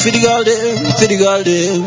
for the girl them, for the girl them.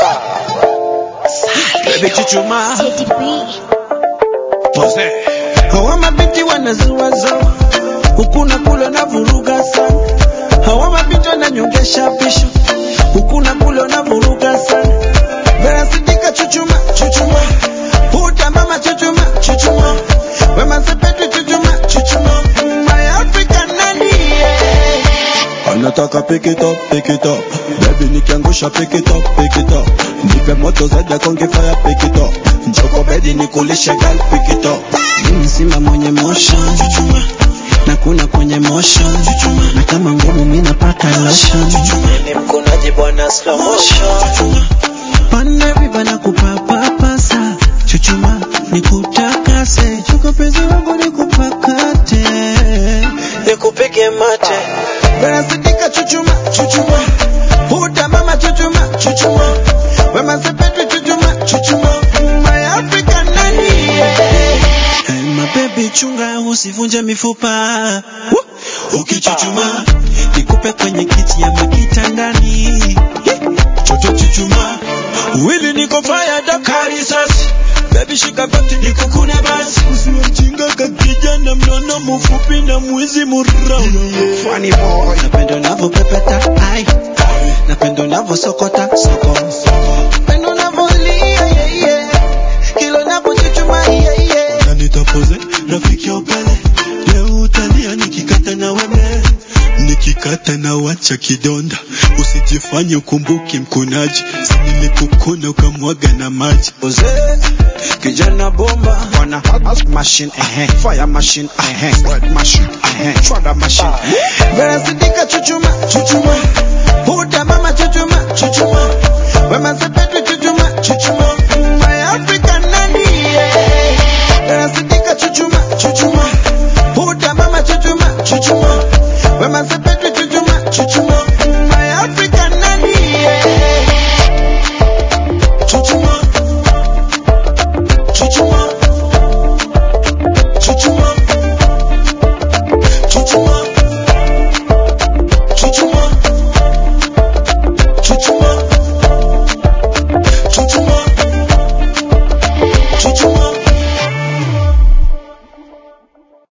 Baby chuchuma, Teddy B. pose. Hawa mabinti wanazuaza, huku na kule na vuruga sana. Hawa mabinti wananyongesha pisho, huku na kule na vuruga sana. Vera sidika chuchuma, chuchuma. Puta mama chuchuma, chuchuma. Wema sepetu chuchuma, chuchuma. My African nani, yeah. anataka pick it up, pick it up. Baby nikiangusha pick it up, pick it up. Nipe moto zaidi ya konge fire pick it up. Njoko bedi nikulishe girl pick it up. Mimi simba mwenye motion chuchuma na kuna kwenye motion chuchuma na kama ngumu mimi napaka lotion chuchuma Mimi mkunaji bwana slow motion chuchuma pande viba na kupapapasa chuchuma nikutakase chuko penzi wangu nikupakate nikupige mate Vera sidika chuchuma chuchuma Puta mama chuchuma chuchuma Wema sepetu chuchuma chuchuma My African nani yeah. Hey, my baby chunga usivunje mifupa Woo! Ukichuchuma nikupe kwenye kiti ya makitandani Choto chuchuma Wili niko fire dakari sasi Baby shika koti nikukune basi Usiwe mjinga kakijana mnono mfupi na mwizi murau Funny boy Napenda unavyopepeta ai Napenda unavyosokota soko Napenda unavyolia yeah yeah Kila unavyochuchuma yeah yeah Na nitapoze rafiki ya upele. Leo utalia nikikata na weme. Nikikata na wacha kidonda. Usijifanye ukumbuki mkunaji. Si nilikukuna ukamwaga na maji. Oze kijana bomba wana hot machine eh fire machine eh wet machine eh shredder machine Vera sidika chuchuma chuchuma